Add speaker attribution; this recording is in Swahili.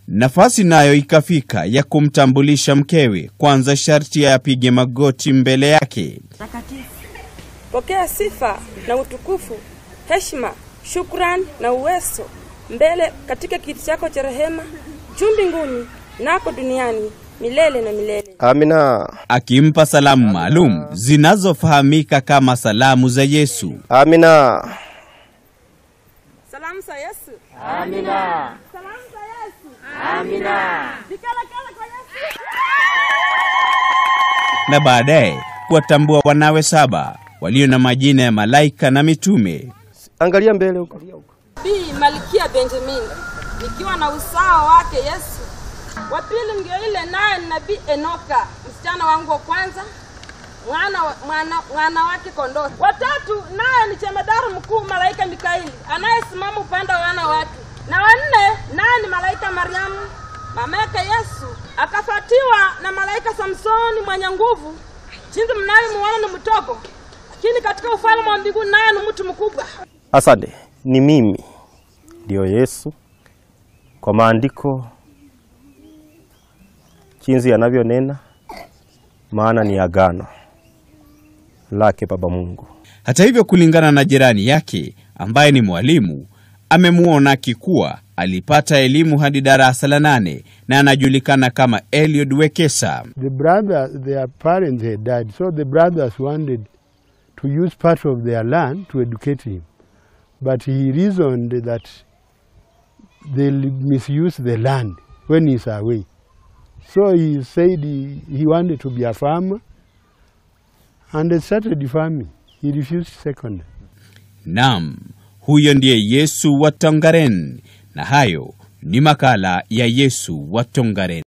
Speaker 1: Nafasi nayo ikafika ya kumtambulisha mkewe, kwanza sharti apige magoti mbele yake.
Speaker 2: takatifu. Pokea sifa na utukufu, heshima, shukrani na uwezo mbele katika kiti chako cha rehema juu mbinguni nako duniani milele na milele.
Speaker 3: Amina.
Speaker 1: akimpa salamu maalum zinazofahamika kama salamu za Yesu.
Speaker 3: Amina.
Speaker 2: Salamu za Yesu. Amina. Salamu za Yesu. Amina. Vigelegele kwa Yesu.
Speaker 1: na baadaye kuwatambua wanawe saba walio na majina ya malaika na mitume.
Speaker 3: Angalia mbele huko.
Speaker 2: Bi Malkia Benjamin nikiwa na usawa wake Yesu. Wa pili ndio ile naye ni nabii Enoka, msichana wangu wa kwanza, mwana, wa- mwana, mwana wake kondoo. Watatu naye ni chemedari mkuu malaika Mikaeli anayesimama upande wa wana wake, na wanne naye ni malaika Mariamu mama yake Yesu, akafuatiwa na malaika Samsoni mwenye nguvu, jinsi mnavyomuona ni mdogo, lakini katika ufalme wa mbinguni naye ni mtu mkubwa.
Speaker 3: Asante. Ni mimi ndio Yesu kwa maandiko jinsi yanavyonena, maana ni agano lake Baba Mungu.
Speaker 1: Hata hivyo, kulingana na jirani yake ambaye ni mwalimu, amemwona akikuwa alipata elimu hadi darasa la nane na anajulikana kama Eliud Wekesa.
Speaker 4: The brother, their parents had died, so the brothers wanted to use part of their land to educate him. But he reasoned that they'll misuse the land when he's away. So he said he, he wanted to be a farmer and they started farming. He refused second.
Speaker 1: Naam, huyo ndiye Yesu wa Tongaren, na hayo ni makala ya Yesu wa Tongaren.